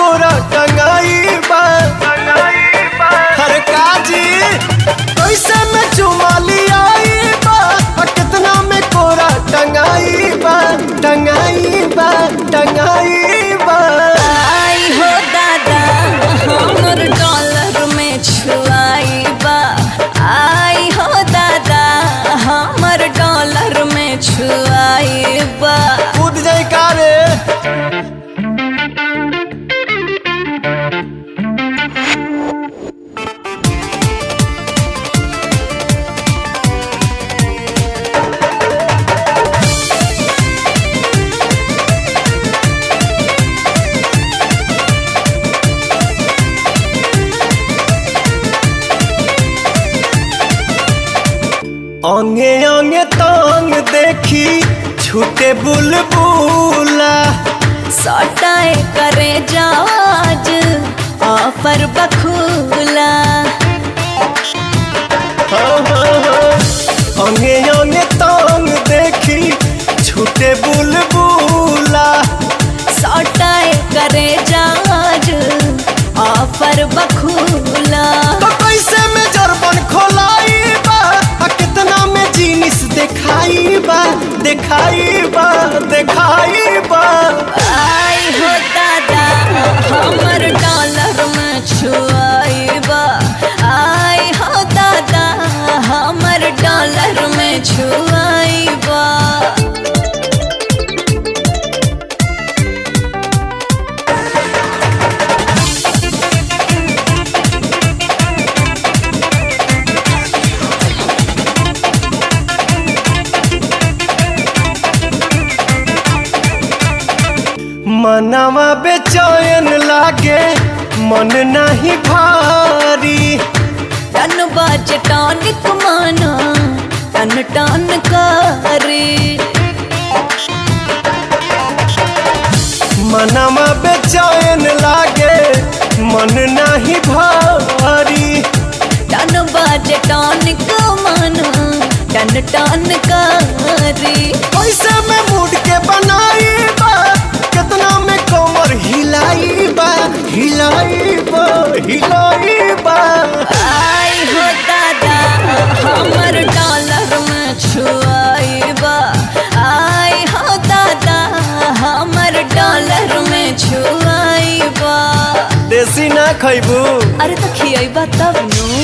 कोरा टंगाई बा हर काजी कैसे में चुमा लियाई बा आ कितना में कोरा टंगाई बा टंगाई बा टंगाई बा आई हो दादा हमर डॉलर में छुआई बा आई हो दादा हमर डॉलर में छुआई बा कूद जाई का रे अंगे अंगे तांग देखी छूटे बुलबुला सटाए करे जाज ऑफर बखूला हाँ, हाँ, हाँ। अंगे अंगे तांग देखी छूटे बुलबुला सटाए करे जाज ऑफर बखूला तो कैसे में जरबन खोलाई बा आ कितना में जीनिस दिखाई बा दिखाई बा दिखाई बा आई हो दादा हमर डॉलर में छुआई बा आई हो दादा हमर डॉलर में छुआई बा मनवा बेचैन लागे मन नहीं भारी टन बाज टॉनिक माना टन टन करे मनवा बेचैन लागे मन नहीं भारी टन बाज टॉनिक माना टन टन करे पैसे में मूड के बनाई बा कितना में कमर हिलाई बा हिलाई बा हिलाई बा आई हो दादा हमर डॉलर में छुआई बा आई हो दादा हमर डॉलर में छुआई बा देसी ना खैबू अरे तो खियाई बा तब नु